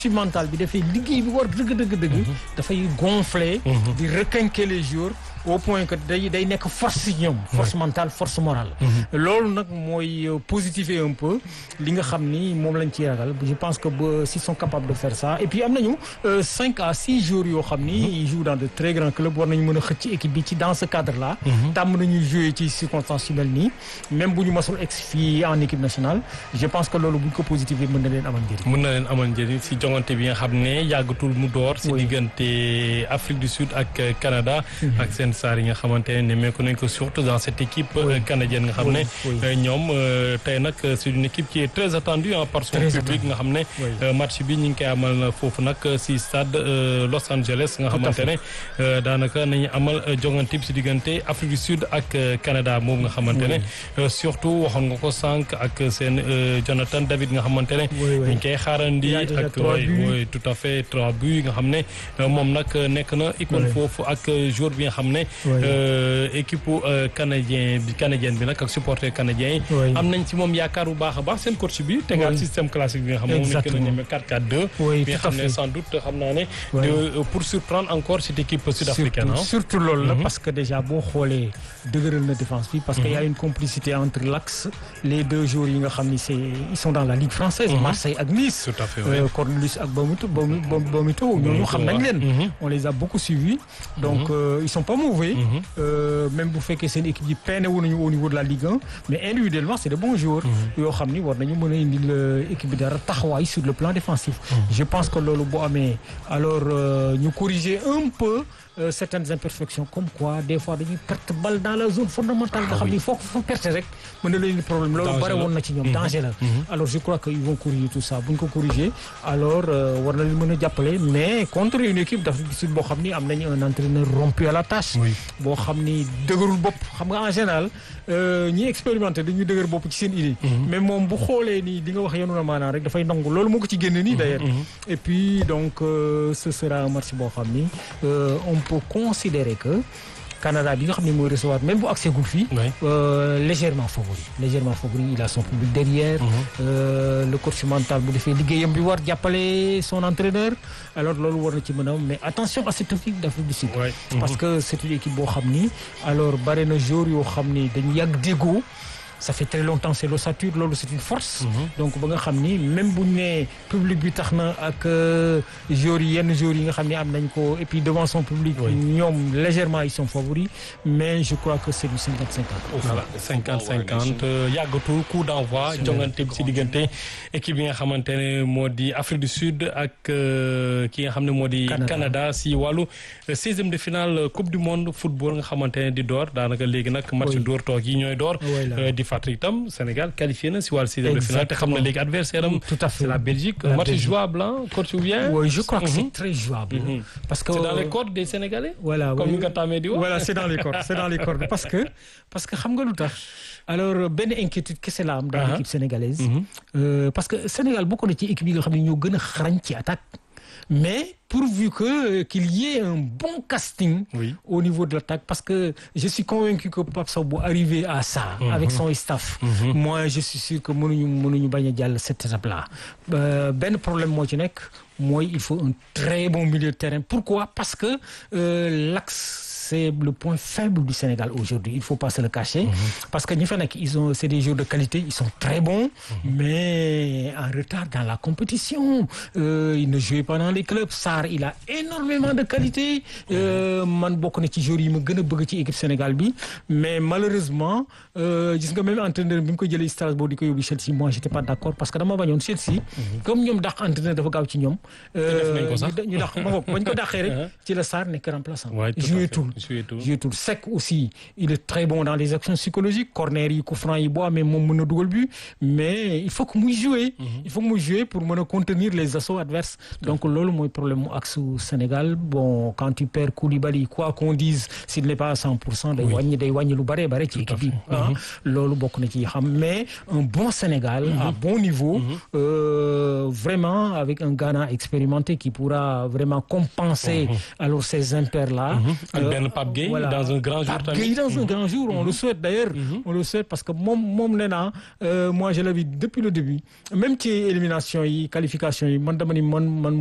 ci mental bi dafay liggéey bi war dëgg dëgg dëgg dafay gonfler di requinquer les joueurs au point que day day nekk force ci ñoom force mentale force morale loolu nag mooy positiver un peu li nga xam ni moom lañ ciy ragal je pense que ba s'ils sont capables de faire ça et puis am nañu cinq à six jours yoo xam ni ils jouent dans de très grands clubs war nañu mën a xëcc équipe bi ci dans ce cadre là tàmm nañuy jouer ci circonstances yu mel nii même bu ñu masul ex fii en équipe nationale je pense que loolu bu ñu ko positiver mën na leen amal njëriñ mën na leen amal njëriñ si jongante bi nga xam ne yàggatul mu door si diggante Afrique du Sud ak Canada ak seen saar yi nga xamante ne nemmeeku nañ ko surtout dans cette équipe canadienne nga xam ne ñoom tey nag c'est une équipe qui est très attendue par son public nga xam ne match bi ñu ngi koy amal foofu nag si stade Los Angeles nga xamante ne daanaka nañu amal jongante bi si diggante Afrique du Sud ak Canada moom nga xamante ne surtout waxoon nga ko sànq ak seen Jonathan David nga xamante ne ñu ngi koy xaarandi ak oui tout à fait trois buts nga xam ne moom nag nekk na icône foofu ak joueur bi nga xam ne équipe canadien bi canadienne bi nag ak supporter canadien yi am nañ ci moom yaakaar bu baax a baax seen coach bi tegaat système classique bi nga xam ne moom lañ gën a ñeme 4-4-2 bi nga xam ne sans doute xam naa ne pour surprendre encore cette équipe sud-africaine surtout loolu la parce que déjà boo xoolee dëgëral na défense bi parce que y a une complicité entre l'axe les deux joueurs yi nga xam ni c'est ils sont dans la ligue française Marseille ak Nice tout à fait Cornelius ak Bomito Bomito ñooñu xam nañ leen on les a beaucoup suivis donc ils sont pas mauvais même bu fekkee seen équipe yi peine wu nañu au niveau de la Ligue 1 mais individuellement c'est de bons joueurs yoo xam ni war nañu mën a indil équipe bi dara taxawaay sur le plan défensif je pense que loolu boo amee alors ñu corriger un peu Euh, certaines imperfections comme quoi des fois dañuy perte balle dans la zone fondamentale nga xam ni foo ko perte rek mën na leen problème loolu bare woon na ci ñoom danger la alors je crois que ils vont corriger tout ça bu ñu ko corriger alors war na leen mën a jàppale mais contre une équipe d'Afrique du Sud boo xam ni am nañu un entraîneur rompu à la tâche boo xam ni dëgërul bopp xam nga en général ñi expérimenté dañuy dëgër bopp ci seen idée mais moom bu xoolee nii di nga wax yenu na maanaam rek dafay nangu loolu moo ko ci génne nii d'ailleurs et puis donc euh, ce sera un match boo xam ni on peut considérer que Canada bi nga xam ne mooy recevoir même bu accès gul fii légèrement favori légèrement favori il a son public derrière le coach mental bu defee liggéeyam bi war jàppale son entraîneur alors loolu war na ci mën a mais attention à cette équipe d'Afrique du Sud parce que c'est une équipe boo xam ni alors bare na joueurs yoo xam ni dañu yàgg déggoo ça fait très longtemps c'est l'ossature loolu c'est une force donc ba nga xam ni même bu ñu nee public bi tax na ak joueurs yi yenn joueurs yi nga xam ne am nañ ko et puis devant son public ñoom légèrement ils sont favoris mais je crois que c'est du cinquante cinquante voilà cinquante cinquante yàggatul coup d'envoi jongante bi ci diggante équipe yi nga xamante ne moo di Afrique du Sud ak ki nga xam ne moo di Canada si wàllu seizième de finale coupe du monde football nga xamante ne di door daanaka léegi nag match door toog yi ñooy door fàttali itam Sénégal qualifié na si wàllu sixième de finale te xam na léegi adversaire am tout à fait c'est la Belgique match jouable hein coach ou bien oui je crois que c'est très jouable parce que c'est dans les cordes des Sénégalais voilà comme ni nga tàmmee di wax voilà c'est dans les cordes c'est dans les cordes parce que parce que xam nga lu tax alors benn inquiétude kese la am dans l'équipe sénégalaise parce que Sénégal bokk na ci équipe yi nga xam ne ñoo gën a xarañ ci attaque mais pourvu que qu'il y ait un bon casting oui. au niveau de l'attaque parce que je suis convaincu que Pape Sow bu arrivé à ça mm -hmm. avec son staff mm -hmm. moi je suis sûr que mënuñu mënuñu bañ a jàll cette étape là benn problème moo ci nekk mooy il faut un très bon milieu de terrain pourquoi parce que euh, l'axe c'est le point faible du Sénégal aujourd'hui il faut pas se le cacher mm -hmm. parce que ñi fa nekk ils ont c'est des joueurs de qualité ils sont très bons mais en retard dans la compétition euh, ils ne jouent pas dans les clubs Sarr il a énormément de qualité man bokk na ci joueurs yi ma gën a bëgg ci équipe Sénégal bi mais malheureusement gis nga même entraîneur bi mu ko jëlee Strasbourg di ko yóbbu Chelsea moi j'étais pas d'accord parce que dama bañoon Chelsea comme ñoom dàq entraîneur dafa gaaw ci ñoom ñu dàq ma bopp bañ ko dàqee rek ci la Sarr nekk remplaçant joué tout joué tout Seck aussi il est très bon dans les actions psychologiques corner yi coup franc yi boo amee moom mën a dugal but mais il faut que muy jouer il faut que muy jouer pour mën a contenir les assauts adverses donc loolu mooy problème mu axe Sénégal bon quand tu perds Koulibaly quoi qu'on dise s'il n'est pas à cent pour cent day wàññi day wàññi lu bare bare ci équipe bi loolu bokk na ci xam mais un bon Sénégal à bon niveau vraiment avec un Ghana expérimenté qui pourra vraiment compenser alors ces impairs là Pape Gueye dans un grand jour Pape Gueye dans un grand jour on le souhaite d'ailleurs on le souhaite parce que moom moom nee naa moi je l'avais depuis le début même ci élimination yi qualification yi man dama ni man man